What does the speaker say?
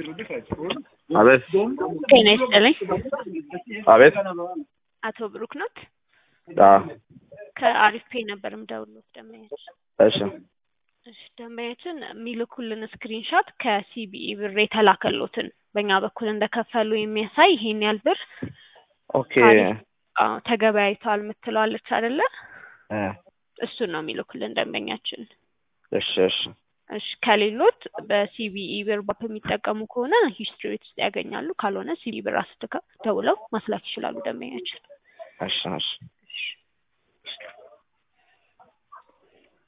አቤት ጤና ይስጥልኝ። አቤት አቶ ብሩክ ኖት? አዎ ከአሪፍ ፔ ነበር የምደውልዎት ደንበኛችን። እሺ እሺ ደንበኛችን የሚልኩልን ስክሪንሾት ከሲቢኢ ብር የተላከሎትን በእኛ በኩል እንደከፈሉ የሚያሳይ ይሄን ያህል ብር ኦኬ አዎ ተገበያይተዋል የምትለዋለች አይደለ? እ እሱን ነው የሚልኩልን ደንበኛችን። እሺ እሺ እሺ ከሌሎት በሲቢኢ ብር ባፕ የሚጠቀሙ ከሆነ ሂስትሪ ውስጥ ያገኛሉ። ካልሆነ ሲቢኢ ብር አስልከው ደውለው ማስላክ ይችላሉ ደንበኛችን። እሺ እሺ